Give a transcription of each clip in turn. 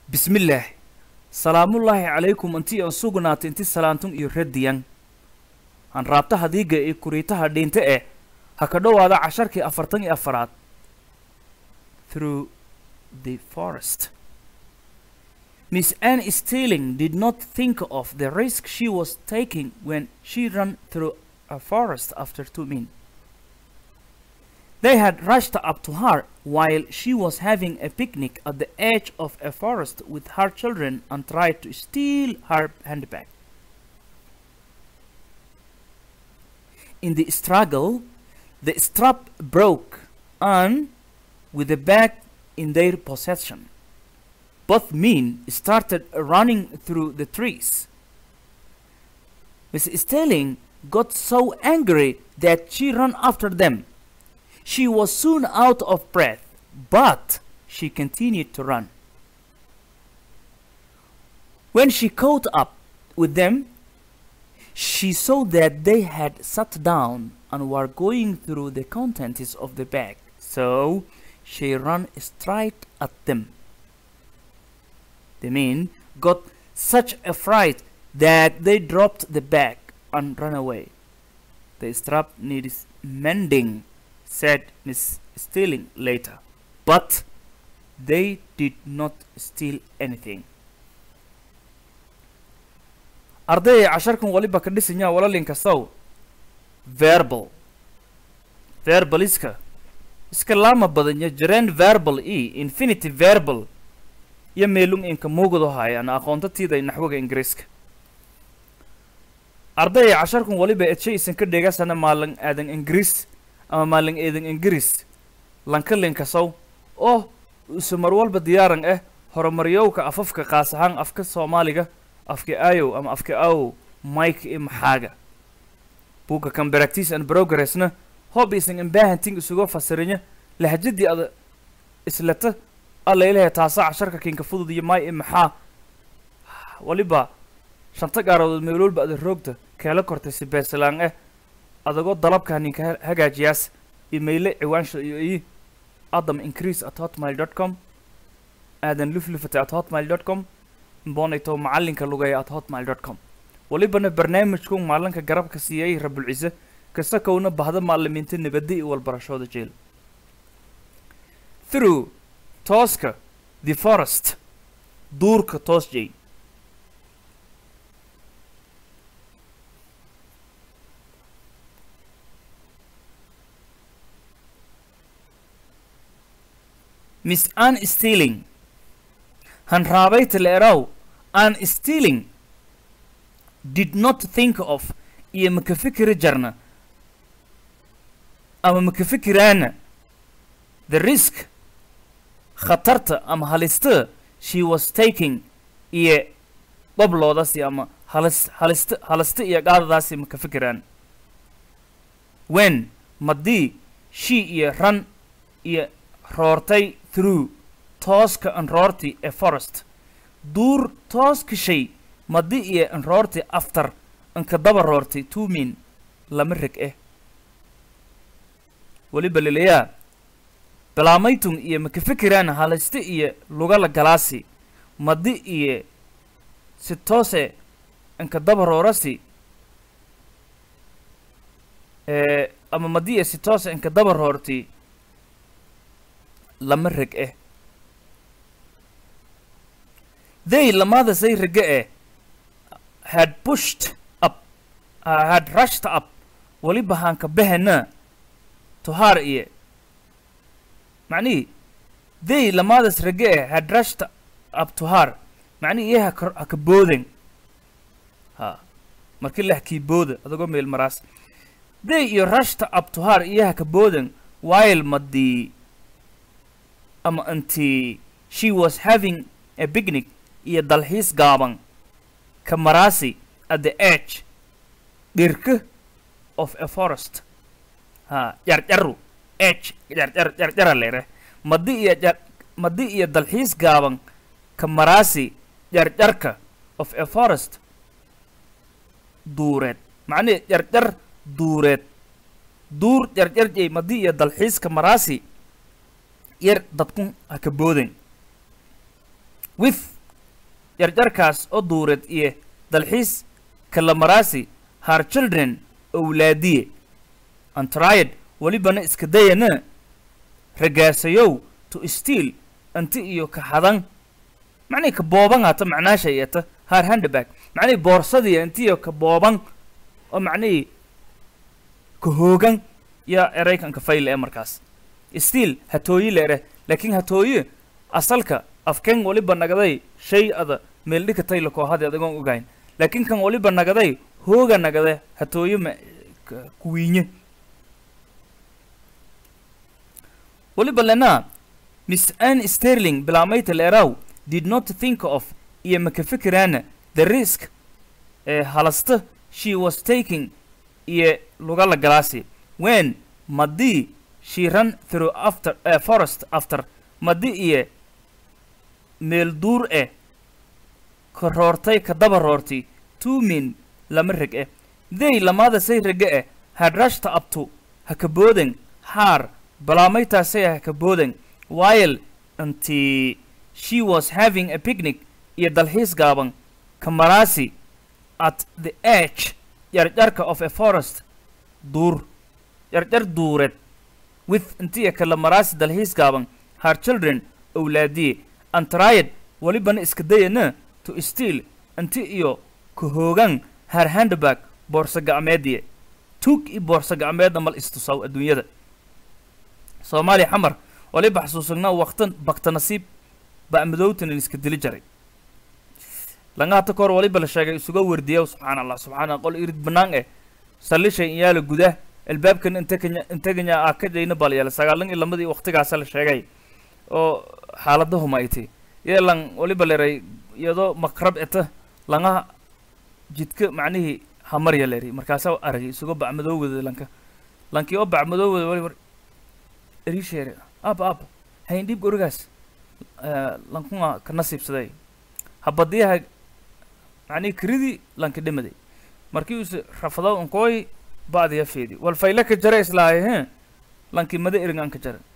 bismillaah salaamullaahi calaykum intii aan sugnaatay inti salaantun iyo radiyan han raabta hadiiga iyo kuriitaha dhiinte eh ha ka dhowaada casharkii afartan iyo afaraad through the forest miss anne stealing did not think of the risk she was taking when she ran through a forest after two men They had rushed up to her while she was having a picnic at the edge of a forest with her children and tried to steal her handbag. In the struggle, the strap broke and with the bag in their possession. Both men started running through the trees. Miss Sterling got so angry that she ran after them. She was soon out of breath, but she continued to run. When she caught up with them, she saw that they had sat down and were going through the contents of the bag, so she ran straight at them. The men got such a fright that they dropped the bag and ran away. The strap needs mending said Miss Stealing later. But they did not steal anything. ardayay casharkan waliba ka dhisanyaa walalin kastow verbal verbaliska iska laama badanya jareen verbal e infinity verbal iyo meelung inka muugado haayaan aqoonta tiiday naxwaga ingiriiska ardayay casharkan waliba edshe isan ka dhegasana maalin aadan ingiriis ama maalin eedan ingiriis lankalin kasow oo use mar walba diyaaran ah horumaryowka afafka qaas ahaan afka soomaaliga afka ayow ama afka awow mike iyo maxaaga buugga kan practice and progressna hob isan imbaahanting isuga fasirinya lahjadii ada islata alla ilahay taasa casharka kinka fudud iyo may iyo maxaa waliba shanta gaaroodood meeloolba ada roogta keela kortay si beesalaan ah adagoo dalabka ninka hagaajiyaas imayle ciwaansha iyo i adam increase at hotmail dot com aadan luflufata at hotmail dot com imbonayto macalinka lugeeya at hotmail dot com walibana barnaamijku maalinka garabka siiyay rabulcise kasta kowna bahda maalimiinta nabadda iyo walbarashooda jeel through tooska the forest duurka toos jay miss anne stealing hanraabayta leeraw anne stealing did not think of iyo maka fikiri jarna ama maka fikiraana the risk khatarta ama halista she was taking iyo dhabloodaasi ama halis halista halista iyo qaadadaasi maka fikiraan when madii she iyo ran iyo roortay through tooska anroorti ee forest duur tooska shay madi iyo anroorti after anka daba roortay two min lama reg eh weliba lelayaa bilaamaytun iyo maka fikiraan haliste iyo lugala galaasi madi iyo si toose anka daba roorasi ee ama madi iyo si toose anka daba roorti lama reg eh they lamadasay rege eh had pushed up uh, had rushed up waliba haanka behena to har iyo macnihii they lamadas rege eh had rushed up to har macnihi iyo haka haka booden ha markii la hakii booda adagoo meel maraas they iyo rushed up to har iyo haka booden while madii ama intii she was having a picnic iyo dalxiis gaaban ka maraasi at the edge dhirka of a forest ha jarjaru edge jarjar jarjara leere madi iyo jar madi iyo dalxiis gaaban ka maraasi jarjarka of a forest duureed macnihi jarjar duureed duur jarjarjay madi iyo dalxiiska maraasi yar dadkun ha ka booden with jarjarkaas oo duureed iyo dalxiis kalamaraasi har children owlaadiye antried welibana iska dayana ragaasayow to steal anti iyo ka hadan macnii ka booban hata macnaasha iyata har handbag macnii boorsadii anti iyo ka booban oo macnihii ka hoogan yaa eraykanka fayle ee markaas stiil hatooyi leere laakiin hatooye asalka afkeen waliba nagaday shay ada meeldhika tayla koohadi adagoon ogayn laakiin kan waliba nagaday hooga nagade hatooye ma ka- kuwiinye waliba lena miss ann sterling bilaameyta leeraw did not think of iyo maka fikiraana the risk ee halasta she was taking iyo lugala galaasi when madii she ran through after uh, forest after madi iyo meel duur eh ka roortay ka daba roortay two men lama reg eh they lamaada say rege eh had rushed up to ha ka booden haar balaamaytaasay ha ka booden while until she was having a picnic iyo dalxiis gaaban kamaraasi at the edge jarjarka of a forest duur jarjar duureed with intiya kala maraasi dalxiis gaaban her children owlaadiye and tried welibana iska dayana to steal inti iyo ka hoogan her handbag boorsa gacmeediye tuug i boorsa gacmeedna mal istusaw adduunyada soomaaliya xamar waliba xasuusagnaa waqtan bakta nasiib ba madowtanan iska dili jaray langahata kahor waliba la sheegay isuga wardiya subxaan allah subxaan allah qol irid banaan eh salishay iyaala gudah albaabkan integanya integanya ah ka jayna balyaala sagaalan iyo lamadii waqtigaasa la sheegay oo xaaladahuma ay tahi yeelan waliba leray iyadoo makrab eta langaha jidka macnihii hamarya leri markaasa aragay isuga bacmadoowada lanka lankii oo bacmadoowada waliba erisheere ab ab hayn dhib gurigaas lankuma ka nasiibsaday habadiyaha macnihi kiridii lanka dhimaday markii use rafado unkooy ba'diya feedi wal fayle ka jara islaahay he lankii mada eringan ka jara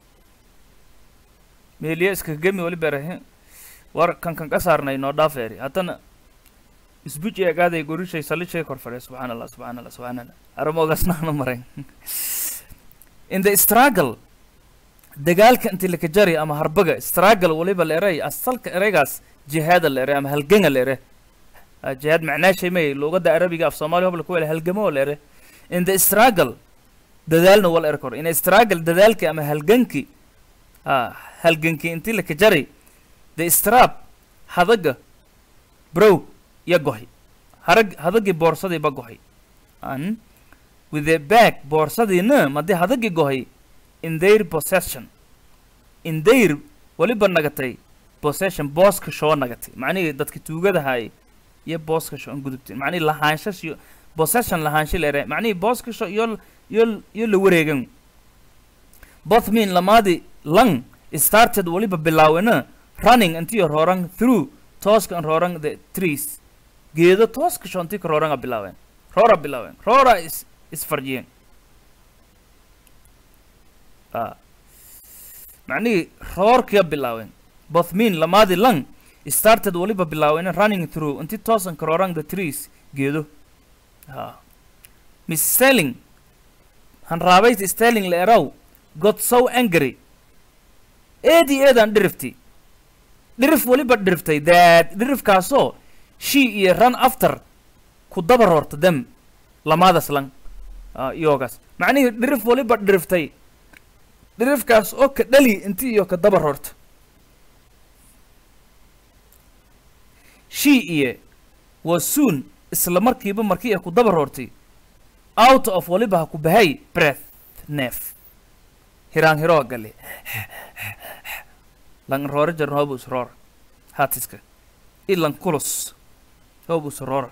meeliya iska gemi wali bere he war kan kan ka saarnay noo dhaafeeri haddana isbuj eegaaday gorishay salishay kor fadhe subxaan allah subxaan allah subxaan allah aramogasnaana marayn in the struggle dagaalka inti laka jari ama harbaga struggle waliba la eray asalka eraygaas jihaada la ere ama halganga la ere Ah, jihaad macnaa shay may luugadda arabiga af soomaaliya hobla ku wela halgamo la ere in the struggle dadaalna wal er kor in the struggle dadaalki ama halganki ah halganki inti laka jari the strap hadaga brow ya gohi harag hadagii boorsadii ba gohi an with the back boorsadiina madii hadagii gohi in their possession in their waliba nagatay possession booska shoo nagatay macnihii dadka tuugadahay iyo booska sho an gudubtay macnihii lahaanshash iyo possession lahaansha leere macnihii booska sho iyo iyo iyo la wareegan both mean lamaadi lang started waliba bilaawena running intii rooran through tooska an rooran the trees geedo tooska sho intii ka rooranga bilaaween roora bilaaween roora is isfarjiyeen ah macnihii roorkiya bilaaween both mean lamaadi lang started waliba bilaaween running through intii toosan ka roorang the trees geedo ah miss sterling hanraabayt sterling la eraw got so angry eedii eedaan dhirifti dhirif waliba dhiriftay that dhirifkaasoo she iyo run after ku daba roorta dem lamaadaas lang ah, iyoogaas macnihii dhirif waliba dhiriftay dhirifkaas oo ka dhali inti iyo ka daba roorta she iyo was soon isla markiiba markii ay ku daba roortay out of waliba ha ku bahay breath neef hiraan hiroo gale lan roore jarn hobus roor hatiska ilan kulus hobus roor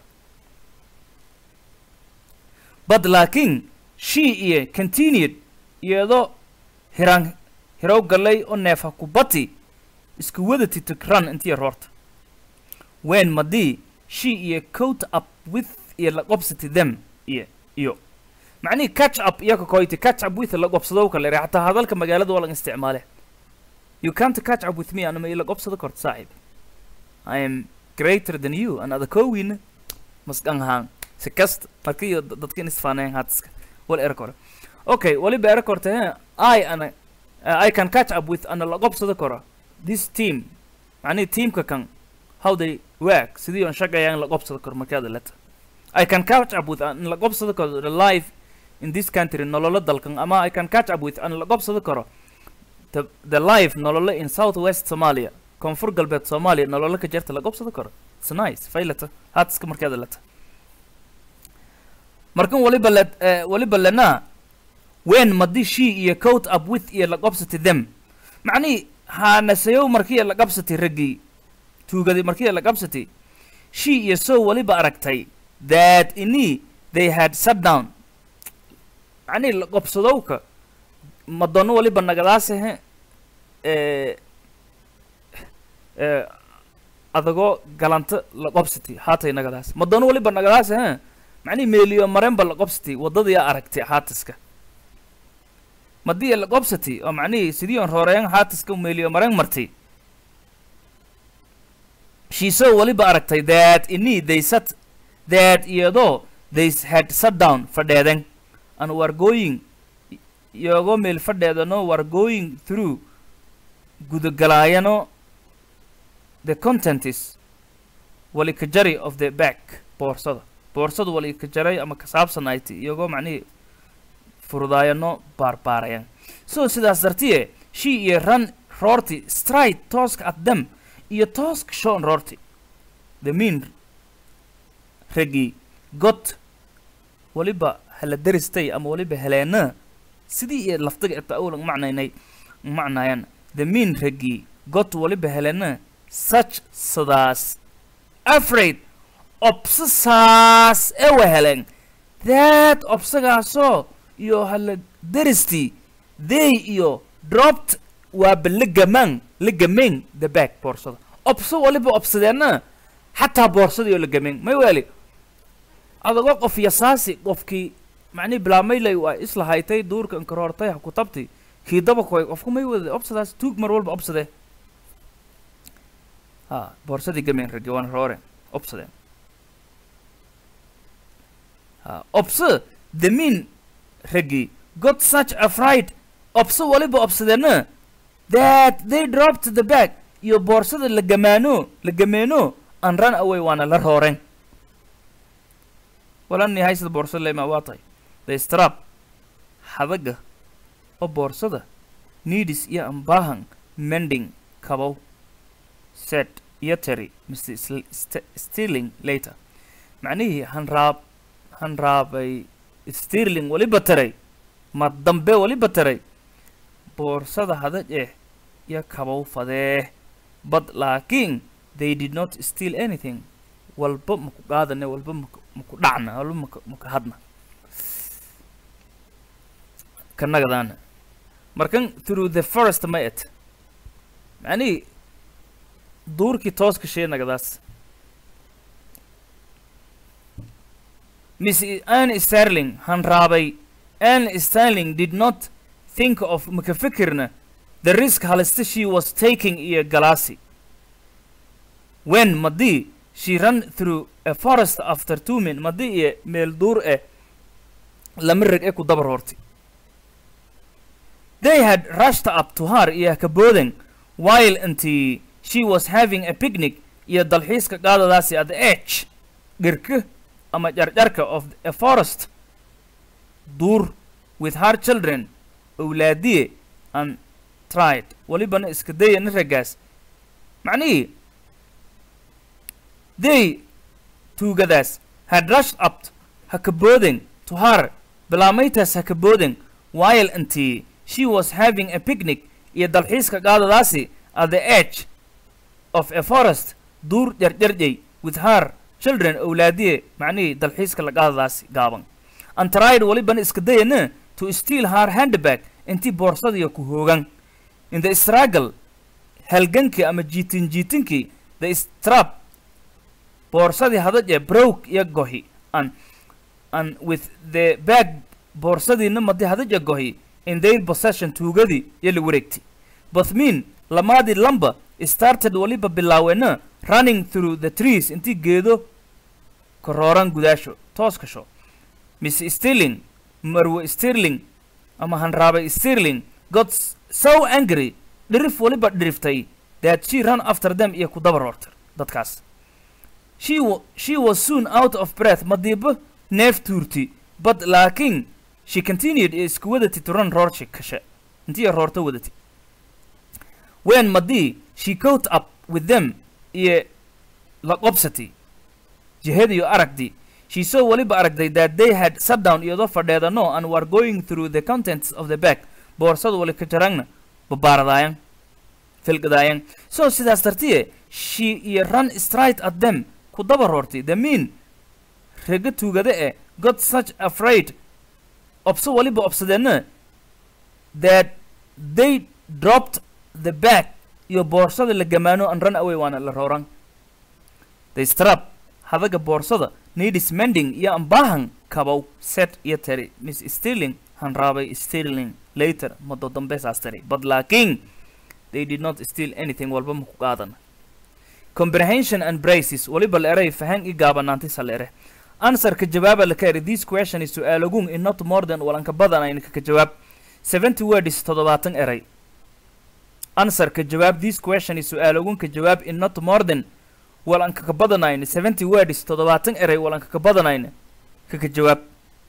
but laakiin she iyo continued iyadoo hiraan hirow galay oo neef ha ku bati isku wadati to run intii roorta when madii she iyo coat up with iyo la qobsati them iyo iyo macnihii catch up iyo ka koyti catch up with la qobsado kale ere xataa hadalka magaalada waa laga isticmaale you can't catch up with me anama ila qobsado korta saaxiib i am greater than you an ada kowiina maskan haan si kasta marka iyo da- dadka in isfaaneen hatiska wal era kore okay waliba era korte he i ana uh, i can catch up with ana laqobsada koro this team macnihi teamka kan how they work sidii on shaqayaan laqobsada koro markaada leta i can catch up with an laqobsada koro the life in this country nololo dalkan ama i can catch up with an laqobsada koro the, the life nololo in southwest somalia koonfur galbeed soomaaliya nololo ka jirta laqobsada koro it's nice faylata hatiska markaada leta markan waliba le eh, waliba lenaa when madi she iyo coat up with iyo laqobsati them macnihi haanasayow markiiyo laqabsati raggii tuugadi markiiyo laqabsati she iyo so waliba aragtay that ini they had sat down macnihi laqobsadowka madono waliba nagadaase eh, eh, adagoo galanta laqobsati haatay nagadaas madono waliba nagadaase he macnihi meeliyo marenba laqobsati waddadiyaa aragtay haatiska madii laqobsati oo macnihii sidii on rooreen haatiska meeliyo mareen martay shiiso waliba aragtay that ini they sat that iyadoo they had sat down fadheeden and were going iyagoo meel fadheedano were going through gudagalaayano the content is wali ka jari of the back boorsada boorsadu wali ka jaray ama ka saabsanayti iyagoo macnihii furudaayano baarbaarayaan so sidaas dartiye she iyo run roorti stride tooska at them iyo tooska shon roorti the mean raggii got waliba hala deristay ama waliba heleena sidii iyo laftiga eta awlan macnaynay macnayan the mean raggii got waliba heleena such sidaas afraid obsasaas ewa helen that obsagaasoo iyo hala deristii they iyo dropped waaba la gamaan la gameen the back boorsada obso waliba obsadeenna xataa boorsadii oo la gameen may weli adagoo qof yasaasi qofkii macnihi bilaamaylay waa isla haytay duurka inkaroortay ha ku tabti kii daba koy qofku may wada obsadaas tuug mar walba obsadee ha boorsadii gameen rage waan roore obsadeen ha obso the mean raggii got such a fright obso waliba obsadeenna that they dropped the bag iyo boorsada la gamaano la gameeno and run away waana la rooreen walani haysada boorsada lema waa tahay the strap hadaga oo boorsada needis iyo ambaahan mending kabow set iyo teri mr Sl- St- stealing later macnihii hanraab hanraabay stirling waliba taray ma dambe waliba taray boorsada hadaj eh iyo kabow fadee but laakiin they did not steal anything walba maku qaadane walba maku maku dhacna walba maku maku hadna kanagadaana markan through the forest ma et macnihii duurkii tooska sheenagadaas miss anne sterling hanraabay anne sterling did not think of maka fikirna the risk halista she was taking iyo galaasi when madii she ran through a forest after two men madii iyo meel duur eh lama reg ee ku dabar hortay they had rushed up to her iyo ka booden while until she was having a picnic iyo dalxiiska qaadadaasi at the edge dhirka ama jarjarka of a forest duur with her children owlaadiye and tried walibana iska dayana raggaas macnihii they tuugadaas had rushed up ha ka booden to her bilaamaytaas ha ka booden while until she was having a picnic iyo dalxiiska qaadadaasi at the edge of a forest duur jarjarjay with her children owlaadiye macnihii dalxiiska la qaadadaasi gaaban and tried walibana iska dayana to steal her handbag intii boorsadiya ku hoogan in the struggle halgankii ama jiitin jiitinkii the strap boorsadii hadaj ee broke iyo gohi and and with the bag boorsadiina madi hadaj ee gohi in their possession tuugadii iyo la wareegtay both mean lamaadii lamba started waliba bilaawena running through the trees intii geedo korooran gudaasho toos kasho miss stirling marwe stirling ama hanraabay stirling got s- so angry dhirif waliba dhiriftay that she ran after them iyo ku daba roortay dadkaas she, wa- she was soon out of breath madiibo neef tuurti but laakiin she continued ee isku wadati to run roorshi kashe intii roorto wadati when madii she caught up with them iyo la qobsati jihadiyo aragdii she saw waliba aragday that they had sat down iyadoo fadheedano and were going through the contents of the bag boorsada wali ka jarangna babaaradaayan filgadaayan so sidaas dartiye she iyo run straight at them ku daba roortay the mean rega tuugada e got such afraid obso waliba obsadeenna that they dropped the bag iyo boorsada la gamaano and run away waana la rooran the strap hadaga boorsada needis mending iyo ambaahan kabow set iyo tari miss stirling hanraabay stirling later muddo dambe saas tari but laakiin they did not steal anything walba maku qaadan comprehension and braces waliba la eray fahan i gaabanaantay saleere answerka jawaaba la ka eri this question is su'aalagun in not more than walanka badanayna kaka jawaab 70 words toddobaatan eray answerka jawaab this question is su'aalagun ka jawaab in not more than walanka ka badanayna 70 words toddobaatan eray walanka ka badanayna kaka jawaab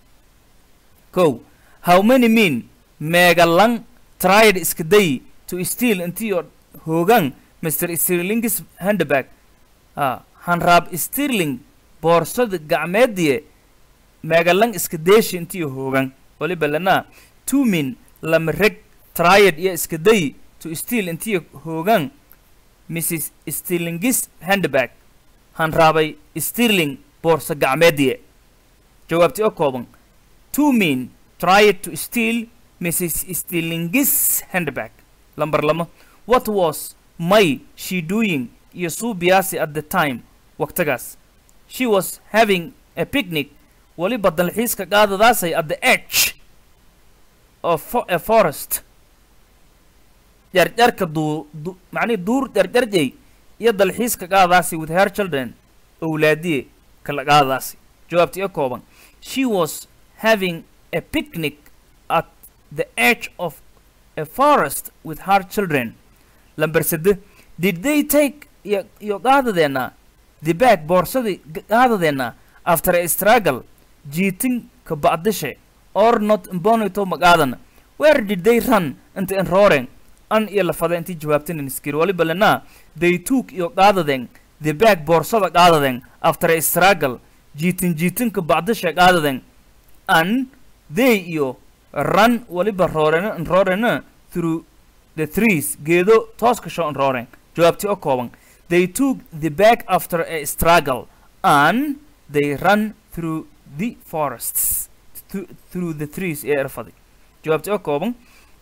kow how many mean meegalang tried iska day to steal intii oo hoogan mr stirling's handbag ah hanraab stirling boorsada gacmeediye meegalang iska deeshi intii hoogan waliba lana two mean lama reg tried iyo iska day to steal intii hoogan mrs stirling's handbag hanraabay stirling boorsa gacmeediye jawaabti oo kooban two mean tried to steal mrs stirling's handbag lambar lama what was may she doing iyo suubiyaasi at the time waqtigaas she was having a picnic waliba dalxiiska qaadadaasay at the edge of fo- a forest jarjarka duu du macnihi duur jarjarjay iyo dalxiiska qaadadaasi with her children owlaadiye kala qaadadaasi jawaabti iyo kooban she was having a picnic at the edge of a forest with her children lambar sede did they take iyo iyo qaadadeena the bag boorsadii g- qaadadeena after a struggle jiitin ka bacdishe or not bonito magaadana where did they run inta in roaring an iyo lafada intii jawaabtinin iskir waliba lena they took iyo qaadadeen the bag boorsada qaadadeen after a struggle jiitin jiitinka bacdishe qaadadeen an they iyo run waliba roorena roorena through the trees geedo toos kasho on roaring jawaabti oo kooban they took the bag after a struggle and they run through the forests th- through the trees ee erfaday jawaabti oo kooban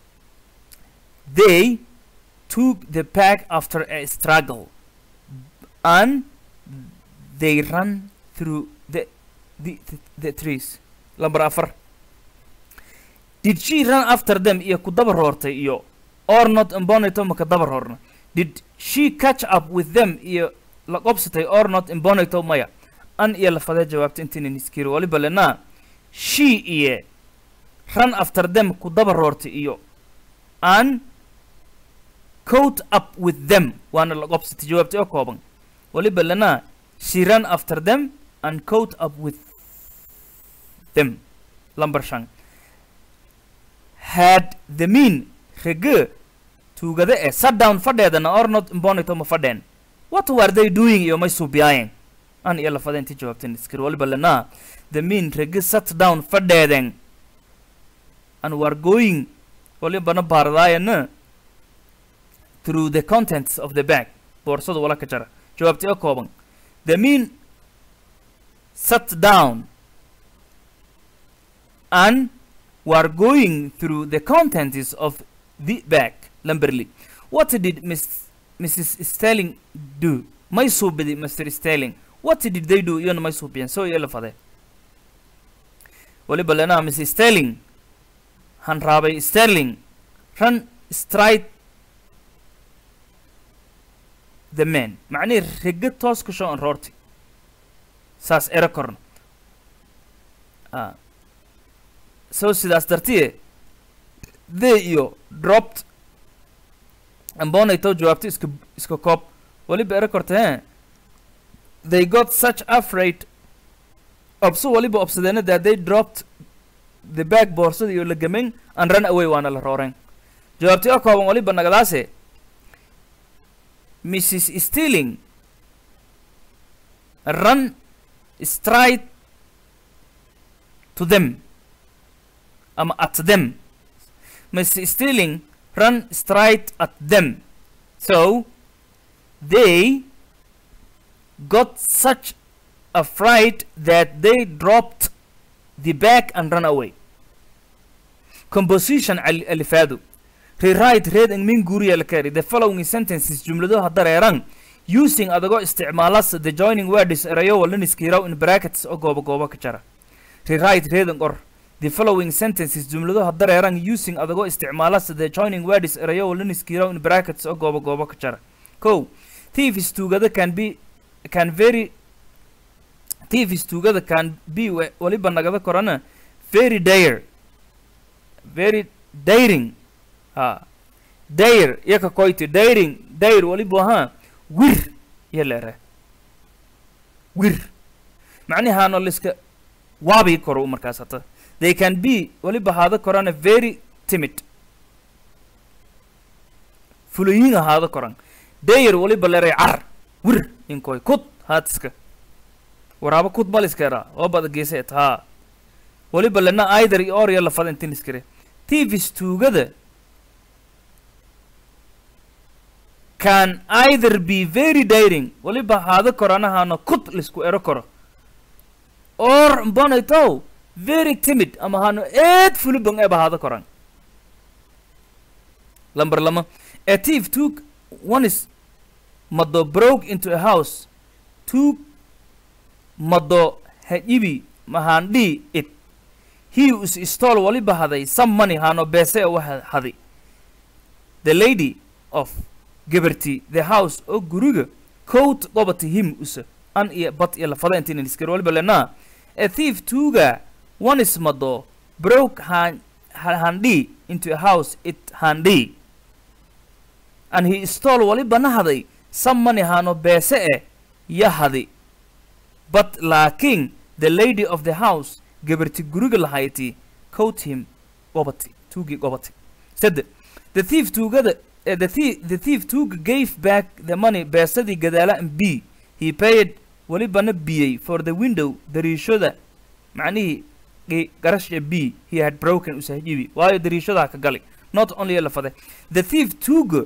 they took the bag after a struggle and they run through the the, the, the trees lambar afar did she run after them iyo ku daba roortay iyo or not imbonito maka daba roorna did she catch up with them iyo la qobsatay or not imbonito maya an iyo lafadee jawaabta intaynan iskiri waliba lena she iyo run after them ku daba roortay iyo an caught up with them waana la qobsatay jawaabta oo kooban waliba lena she ran after them and caught up with them lambar shan had the mean rege tuugada ee sat down fadheedana or not imbonito ma fadheen what were they doing iyo may suubiyaayeen an iyo lafada intii jawaabteen iskir waliba lena the mean rege sat down fadheeden and were going walibana baaradaayana through the contents of the bag boorsada wala ka jara jawaabti oo kooban the mean sat down and were going through the contents of the bag lamberley what did Miss, mrs sterling do may suubidi mr sterling what did they do iyona may suubiyeen so iyo lafade waliba lena miss sterling han raabay sterling run straight the man macnihii riga toos ka soo roorti saas ero korno ah so sidaas dartiye they iyo dropped ambonayto jawaabto iska iska koob waliba ero korta he they got such afraid obso waliba obsadeena that they dropped the bag boorsada iyo lagamen and run away waana la rooreen jawaabti oo kooban waliba nagadaase mrs stealing run straight to them ama at them mrs stealing run straight at them so they got such a fright that they dropped the bag and ran away composition al- alifado rewrite read in min guriya la kari the following sentences jumladaha dareeran using adagoo isticmaalas the joining words erayo walaniskiiraw in brackets oo gooba gooba ka jara rewrite read in qor the following sentences jumladaha dareeran using adagoo isticmaalas the joining words erayo walaniskiiraw in brackets oo gooba gooba ka jara ko thieves tuugada can be can very thieves tuugada can be wa- waliba nagada korana very dare very daring ha dare yaka koyti daring dare waliba ha wir yalere wir macnihaano liska waabii koro markaas hata they can be waliba haada korana very timid fuloyin ahaada koran dare waliba leray car wir inkoy kud haatiska waraaba kud baliskeera oo bada geeseet haa waliba lena aider iyo orya lafada intin iskire tvs tuugada can either be very daring waliba haada koranahaana kud lisku ero koro or mbonaytow very timid ama haano eed fulubang eba haada koran lamber lama a thief took one is mado broke into a house took mado hajibi mahandhi it he is stole waliba haday some money hano beese oo waxa haday the lady of gabarti the house oo guriga coat qobati him usa an iyo bad iyo lafada intiin iskir waliba lena a thief tuuga one is mado broke han ha- handhi into a house it handhi and he stole waliba na haday some money hano beese eh ya hadi but laakiin the lady of the house gabarti guriga lahayti coat him gobati tuugii gobati sade the thief tuugada eh, the thief the thief tuuga gave back the money beesadii gadaala and b he paid walibana biyey for the window dariishada macnihii gi- garasha b he had broken usahajibi waayo dariishadaa ka gali not only lafade the thief tuuga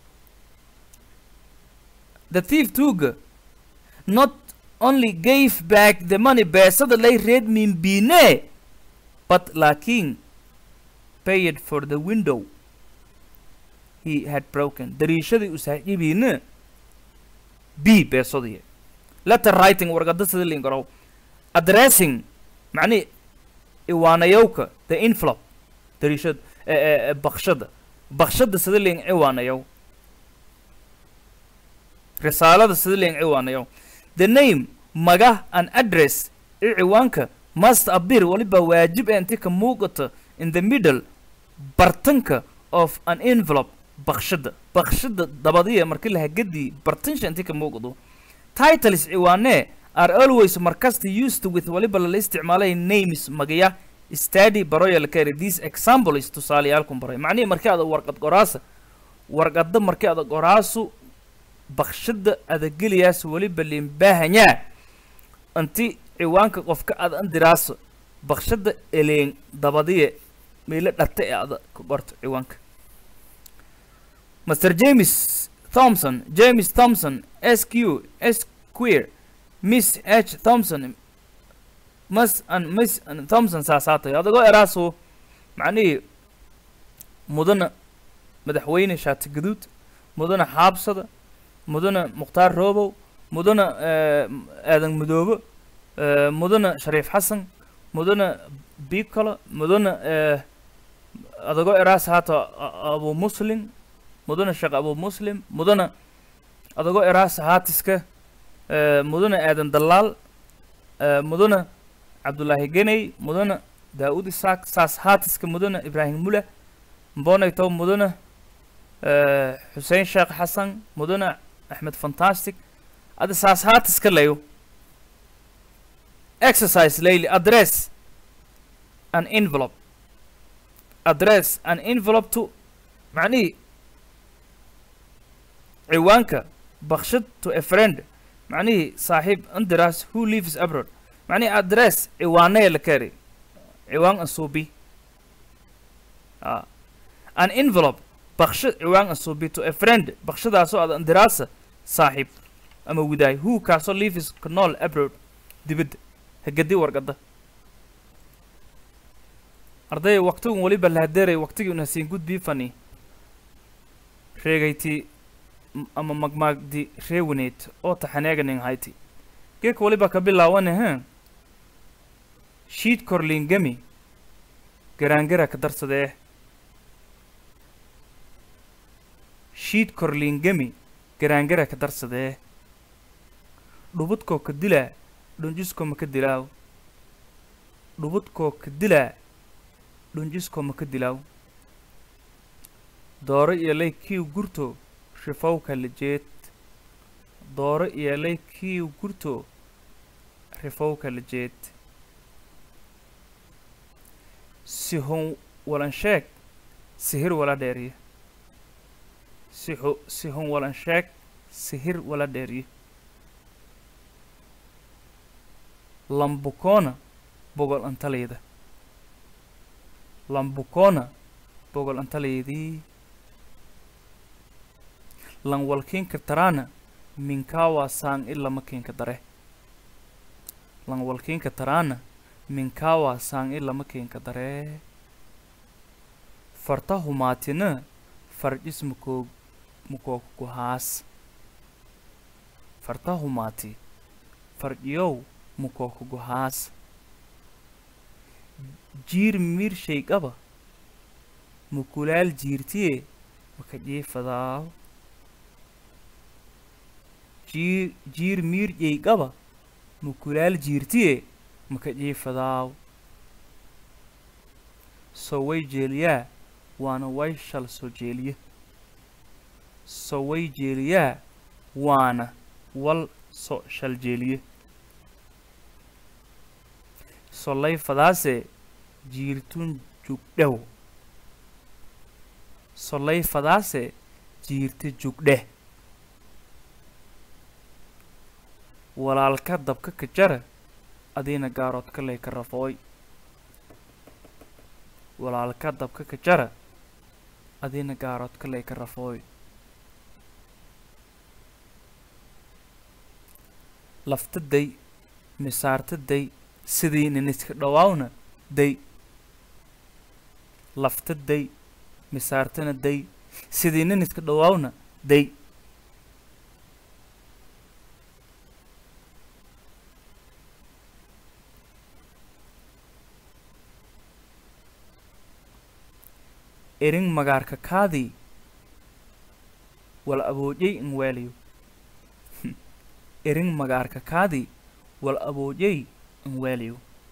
the thief tuuga not only gave back the money beesada lay reed min bine but laakiin paid for the window he had broken dariishadii u saaxiibiina b beesadii letter writing warqada sida liin garow addressing macnihi iwaanayowka the envelope dariishada eh, eh, eh, bakshada bakshada sida liin iwaanayow risaalada sida liin iwaanayow the name maga and address i ciwaanka must appear waliba waajib ee inti ka muuqata in the middle bartanka of an envelope bakshada bakshada dabadiya markii la hagadii bartansha inti ka muuqdo titles ciwaanee are always markasta used with waliba lala isticmaalay names magaya study baroya la kari this example is tusaaleyaalkun baray macnihii markii ada warqad qoraasa warqada markii ada qoraasu bakshada adageliyaas weliba limbaahanyaa inti ciwaanka qofka ada andiraaso bakshada eleen dabadiye meelo dharte ee ada ka qorto ciwaanka master james thompson james thompson s q s queer miss h thompson mas and miss and thompson saasaatay adagoo eraaso macnihii mudana madaxweyne shaati gaduud mudana xaabsada mudana mukhtaar roobow mudana eh, aadan madoobo eh, mudana shariif xasan mudana bikolo mudana eh, adagoo eraas haata a- abu muslim mudana sheekh abu muslim mudana adagoo eraa sahaatiska eh, mudane aadan dallaal eh, mudane cabdulaahi geney mudane daa'ud isaaq saas haatiska mudane ibraahim mule mbonayto mudane eh, xuseen sheekh xasan mudane axmed fantastic ada saas haatiska layo exercise layli address an envelope address an envelope to macnihii ciwaanka bakshad to a friend macnihii saaxiib indiras who lives abroad macnihii address ciwaanaya la kari ciwaan asuubi ah an envelope bakshad ciwaan asuubi to a friend bakshadaasoo aad indiraasa saaxiib ama widaay who kaasoo lives ka nool abroad dibadda hagadi warqada ardaya waqtigun weliba lahadeeray waqtigii unasiin gudbii fani reegayti m- ama magmaagdi reewaneed oo taxaneeganin hayti geeka weliba ka bilaawane he shiid korliingami garaangara ka darsadee shiid korliingami garaangara ka darsadee dhubudkoo ka dilaa dhunjiskoo ma ka dilaaw dhubudkoo ka dilaa dhunjiskoo ma ka dilaaw dooro iyo lay kiiw gurto rifowka lijeed dooro iyo lay kiiw gurto rifowka lijeed sihon walan sheeg sihir wala dheeriye siho sihon walan sheeg sihir wala dheeriye lambukoona bogol antalayda lambukoona bogol antalaydii lan walkiinka taraana minkaawaa saan ilama kiinka dare lan walkiinka taraana minkaawaa saan ilama kiinka dare farta humaatina farjis mukoo mukookuhaas farta humaati farjiyow mukookuguhaas jiir miir shaygaba mukulaal jiirtiye maka jiifadaaw jiir jiir miir yaygaba mukulaal jiirtiye maka jiifadaaw so way jeeliyaa waana way shal soo jeeliye so way jeeliyaa waana wal so shal jeeliye solay fadaase jiirtun jugdhew solay fadaase jiirta jugdheh walaalka dabka ka jara adiina gaaroodka lay ka rafooy walaalka dabka ka jara adiina gaaroodka lay ka rafooy lafta day misaarta day sidii niniska dhawaawna day lafta day misaartana day sidii niniska dhawaawna day erin magaarka kaadii wal aboojay in weeliyo erin magaarka kaadii wal aboojay in weeliyo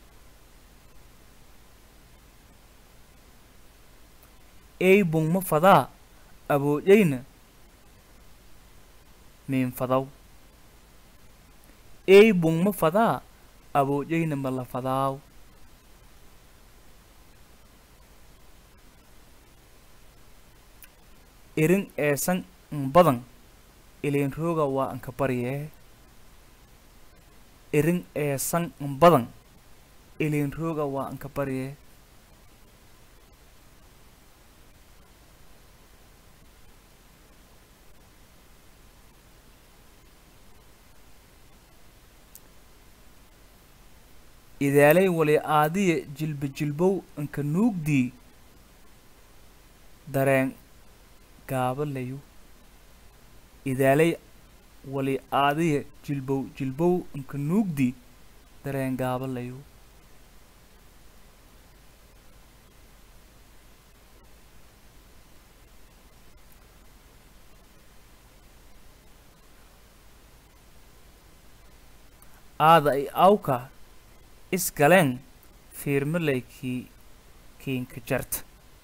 ey bungma fadaa aboojayna miin fadaw ey bungma fadaa aboojayna mala fadaaw erin eesan n badan ileen rooga waa anka baryee erin eesan n badan ileen rooga waa anka baryee idaalay wali aadiya jilba jilbow anka nuugdii dareen gaabalayu idaalay wali aadiya jilbow jilbow anka nuugdii dareen gaabalayu aada i awka isgaleen fiirmaley kii kiinka jarta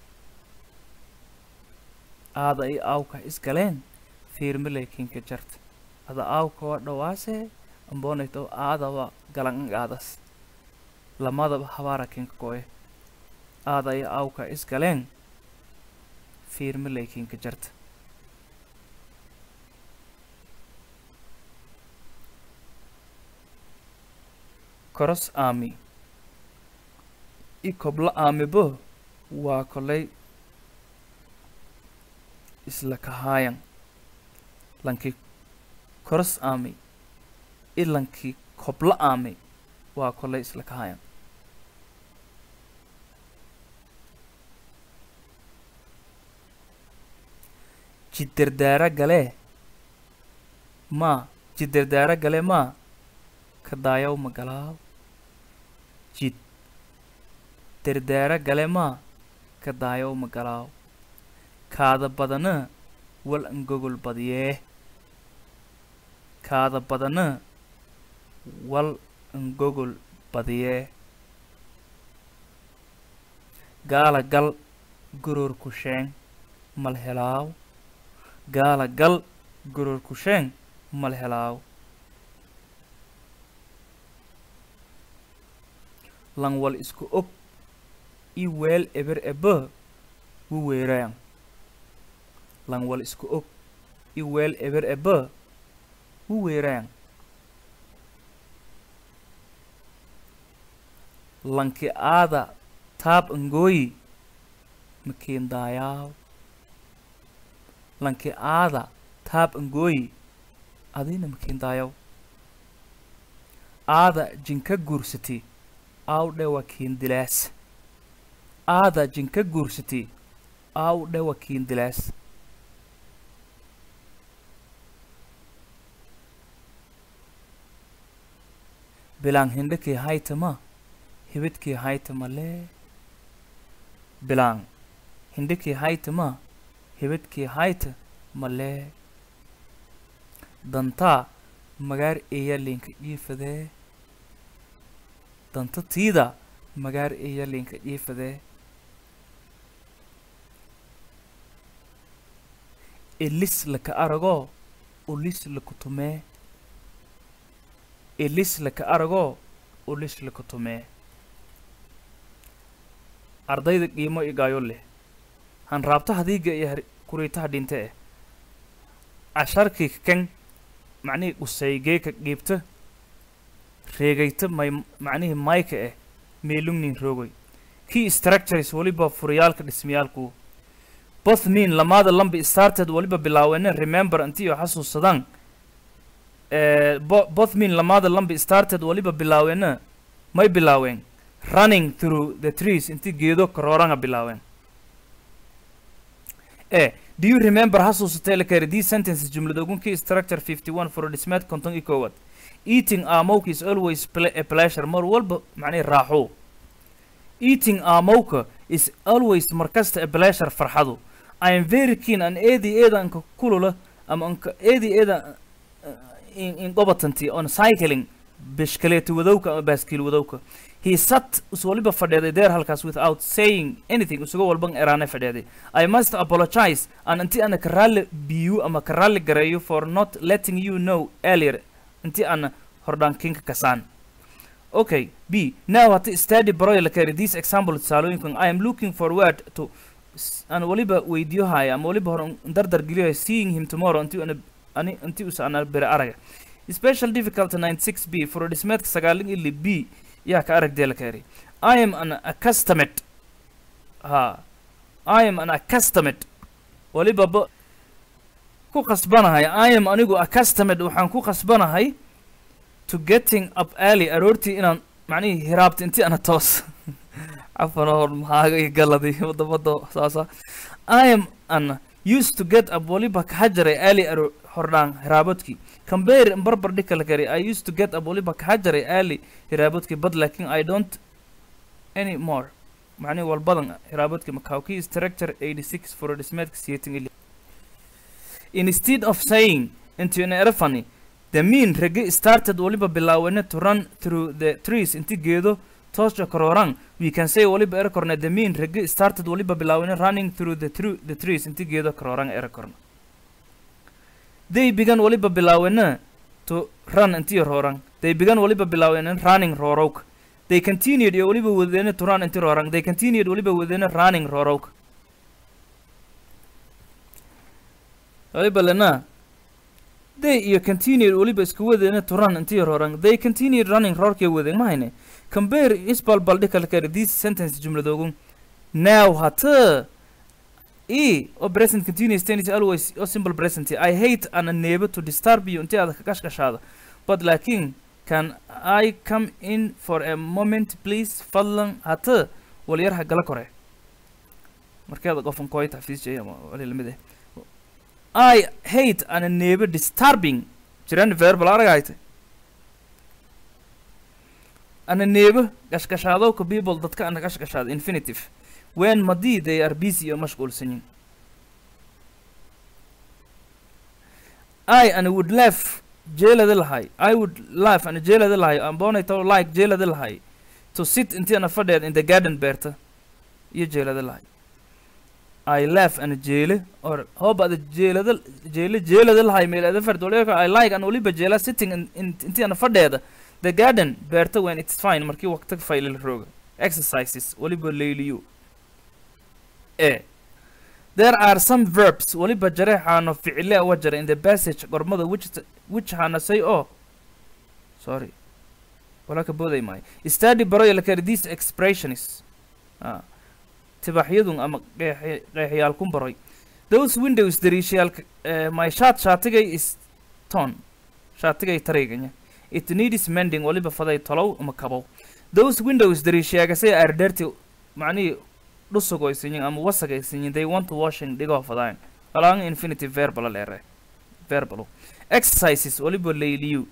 aada i awka isgaleen fiirmaley kiinka jarta ada awka waa dhawaase ambonayto aadaba galan aadas lamadaba habaara kinka koe aada i awka isgaleen fiirmaley kiinka jarta koros aami i kobla aamibo waa kolay isla kahaayan lankii koros aami i lankii kobla aami waa kolay isla kahaayan jiddardaara galee maa jiddardaara galee maa ka daayaw magalaaw jid dardaara gale maa ka daayow magalaaw kaada badana wal angogol badiyee kaada badana wal angogol badiyee gaala gal goror kusheeng mal helaaw gaala gal goror kusheeng mal helaaw langwal isku og i weel eber ebe wu weerayan langwal isku og i weel eber ebe wu weerayan lanki aada taab angooyi makiin daayaaw lanki aada taab angooyi adina makiin daayaw aada jinka guursati aw dhewa kiindilaas aada jinka guursati aw dhewa kiindilaas bilaan hindhakii haytama hibidkii haytama lee bilaan hindhakii haytama hibidkii hayta ma lee dantaa magaar eeya linka iifadee danta tiida magaar eeya linka iifadee elis laka aragoo ulis laku tumee elis laka aragoo ulis laku tumee ardayda qiimo igaayo leh han raabta hadiiga iyo har- kuriitaha dhinte eh casharkii kan macnihii qusaygeeka qiibta reegayta may macnihii mayka eh meelungnin roogay key structures waliba furiyaalka dhismayaalku both mean lamaada lambi started waliba bilaaweena remember intii oo xasuusadaan eh, bo- both mean lamaada lambi started waliba bilaaweena may bilaaween running through the trees intii geedo karooranga bilaaween eh do you remember xasuusatay la kari these sentences jumlada ugunkii structure 51 furodhismeed konton iyo koowaad eating aamowka is always ple- a pleasure mar walba macnihi raaxo eating aamowka is always markasta a pleasure farxadu I am very keen an eedi eeda anka kulula ama anka eedi eeda uh, in, in gobatanti on cycling bishkaleeti wadowka ama baaskiil wadowka he sat us waliba fadheeday there halkaas without saying anything isuga walban eraane fadheeday I must apologize an inti ana ka raalli biyu ama ka raalli gareeyo for not letting you know earlier inti ana hordhaankinka kasaan okay b now hati study baroy la kari this example tusaalooyinkan I am looking forward to s- aan waliba weydiyohaya ama waliba hor dardar geliyohaya seeing him tomorrow inti ana ani inti usa ana bere araga special difficult 96 b furodhismeedka sagaalin ili b yaa ka aragdee la kari I am an accustomed ha I am an accustomed waliba ba ku qasbanahay I am anigu accustomed waxaan ku qasbanahay to getting up early aroortii inaan macnihii hiraabta intii ana toos cafan hor maxaaga iyo galadi wadamada saasa I am an used to get up waliba kaxa jaray early aro hordhaan hiraabadkii compare barbar dhika la kari I used to get up waliba kaxa jaray early hiraabadkii but laakin I don't any more macnihi walbadan hiraabadkii makaawkii structure 86 furodhismeedka siyeetan ili instead of saying into an erafani the mean rege started waliba bilaawene to run through the trees inti geedo toosha kororang we can say waliba ere korne the mean rege started waliba bilaawene running through the, through the trees inti geedo kororang ere korne they began waliba bilaawene to run inti roorang they began waliba bilaawene running roorowk they continued iyo waliba wadene to run inti roorang they continued waliba wadene running roorowk waliba lena they iyo continued waliba isku wadeena to run intii roorang they continued running roorkay wadeen mahayne compare isbalbaldhikalkare these sentence jumladoogun now hata e oo present continuous tense always oo simple present i hate ana neebo to disturb you intii aad kagashgashaada but laakiin can i come in for a moment please fadlan hata walyarha gala kore markeeda qofan koyta xafiisjay ama wali lamid eh I hate ana neebe disturbing jiran verbal aragayte ana neebe gashgashaadowka people dadka ana gashgashaada infinitive when madii they are busy oo mashquulsan yihin I ana would laugh jeelada lahay I would laugh ana jeelada lahay amboonayto like jeelada lahay to sit intii ana fadheed in the garden beerta iyo jeelada lahay I laugh and jeele or hope ada jeelada jeele jeelada lahay meelada fard waliba I like and waliba jeela sitting in, in intii ana fadheeda the garden beerta when it's fine markii waqti faylil rooga exercises waliba layliyo e there are some verbs waliba jareexaano ficile uga jara in the passage gormada which which hana say oh sorry wala ka booday maayo study baroy la kari these expressions ah tibaxyadun ama qeex- qeexyaal ku baroy those windows dariishayaalka uh, my shirt shaatigay is ton shaatigay tareyganya it needs mending waliba faday tolow ama kabow those windows dariishayaagasay are dirty macnihii dhusugoysanyin ama wasagaysanyin they want to washing dhigoo fadaan alaan infinitive verbal leere verbal exercises waliba layliyu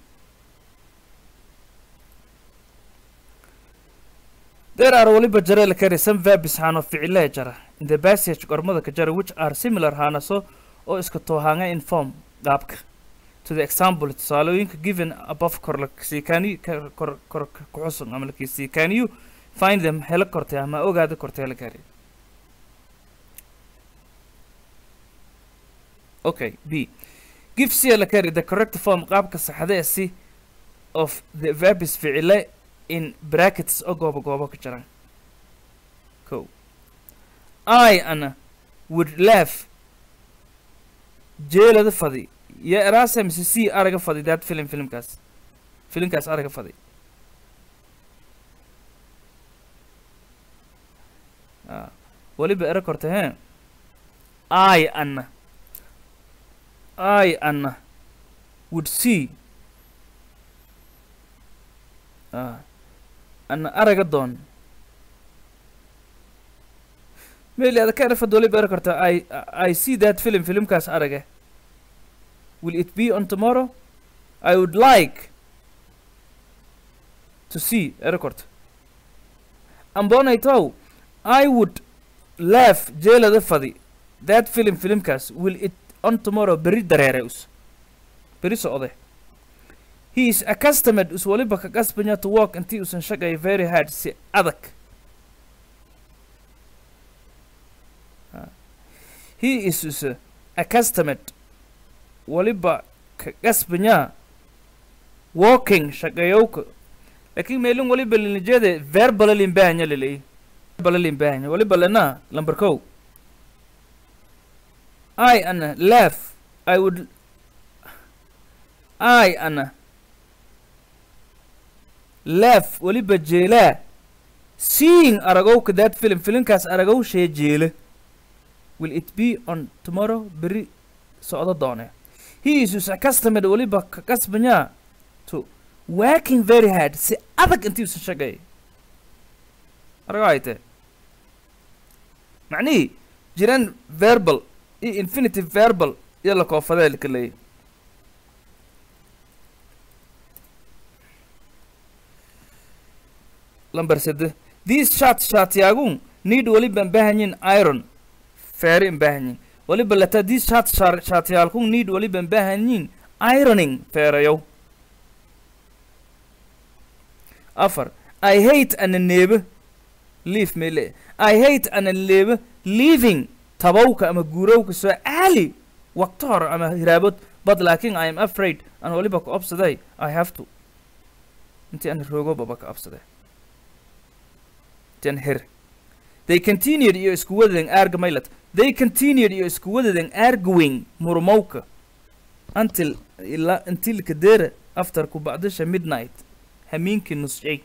There are waliba jara la kari some verbs hano ficile jara in the passage gormada ka jara which are similar hana so oo iska toohanga in form qaabka to the example tusaalooyinka given above kor la siikani kor kor ku xusun ama la kisi can you find them hela kortay ama ogaada kortay la kari okay b give c la kari the correct form qaabka saxda ee si of the verbs ficile in brackets oo goobo goobo ka jiran ko i ana would laugh jeelada fadi ya eraasa mise c araga fadi that film filmkaas filmkaas araga fadi Ah, waliba era korta he i ana i ana would see ah ana araga doon meli ada ka erfad waliba era korta i i see that film filmkaas araga will it be on tomorrow i would like to see era korta ambonaytow I would laugh jeelada fadi that film filmkaas will it on tomorrow beri dareereus beri socde he is accustomed us waliba ka qasbanya to work intii usan shaqay very hard si adag Ah. he is us accustomed waliba ka qasbanya walking shaqayowka laakiin meelin waliba linijede verbal limbahanya leleeyi balalin baahanya waliba lena number kow I ana laugh I would I ana laugh waliba jeelaa seeing aragowka that film filimkaas aragow shee jeele will it be on tomorrow beri socdo doone he is us accustomed waliba ka qasbanyaa to working very hard si adag intii usan shaqeey arago ayte macnihii jiraan verbal iyo infinitive verbal iyo la koofadee laka leeyay lamber sede these shart shaatiyaagun need waliban baahanyin iron feeri in baahanyin waliba lata these shart shaatiyaalkun need waliban baahanyin ironing feerayow afar i hate ana neebe leave mele i hate ana neebe leaving tabowka ama guurowka soo caali waqto hore ama hiraabod but laakin i am afraid aan waliba ka obsaday i have to intii aan roogo baba ka obsaday intii aan her they continued iyo isku wadadeen aarga maylat they continued iyo isku wadadeen arguing murmowka until ila until kadera after ku bacdisha midnight hamiinkii nusjay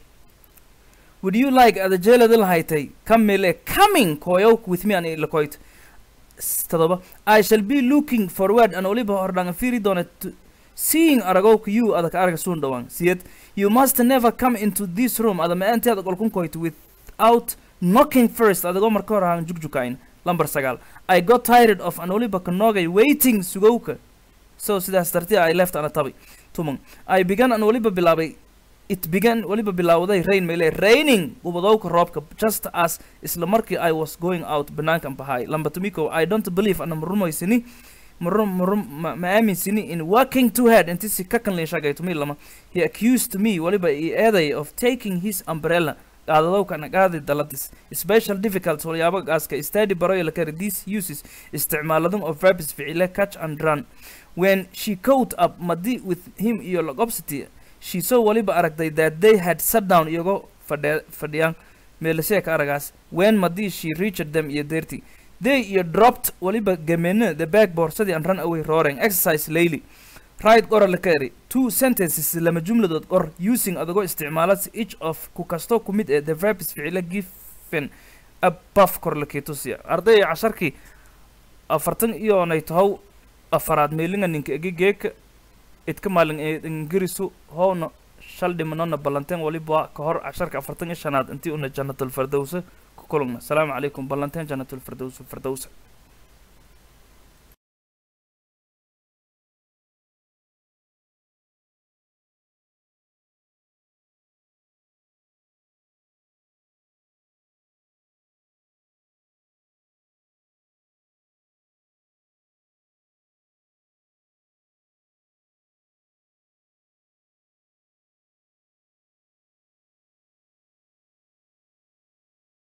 would you like adajeelada lahaytay kamile coming koyowk with me an ilakoyt todoba i shall be looking forward an oliba hordhanga fiiri doona to seeing aragowka you adaka araga suun dhawaan siyed you must never come into this room ada ma-aanteeda qolkun koyt without knocking first adagoo marka hor ahaan jugjukayn lamber sagaal i got tired of an oliba kanogay waiting sugowka so sidaas dartee i left ana tabi tuman i began an waliba bilaabay it began waliba bilaawday rain mayle raining ubadowka roobka just as isla markii i was going out banaankan bahay lamba tumiko i don't believe ana marumaysini marum marum ma ma aaminsini in working too hard inti si ka kan leeshagay tumi lama he accused me waliba i eeday of taking his umbrella qaadadowka ana qaadi daladis special difficult walyaabo gaaska study baroy la kari these uses isticmaaladun of verbs ficile catch and run when she caught up madi with him iyo logobsity she saw waliba aragtay that they had sat down iyagoo fadhe fadhiyaan meelasheeka aragaas when madi she reached them iyo deerti they iyo dropped waliba gamene the back boorsadii and run away roaring exercise layli right qora la kari two sentences lama jumladood qor using adagoo isticmaala each of ku kasto ku mid ee the verbs ficile given above kor la keetusiya ardayga casharkii afartan iyo nay tahow afaraad meelinga ninka egigeeka idka maalin ee ingirisu howna shal dhimanona ballanteen waliba ka hor casharka afartan iyo shanaad intii una jannatul fardowsa ku kulugna asalaamu calaykum ballanteen jannatul fardowsa fardowsa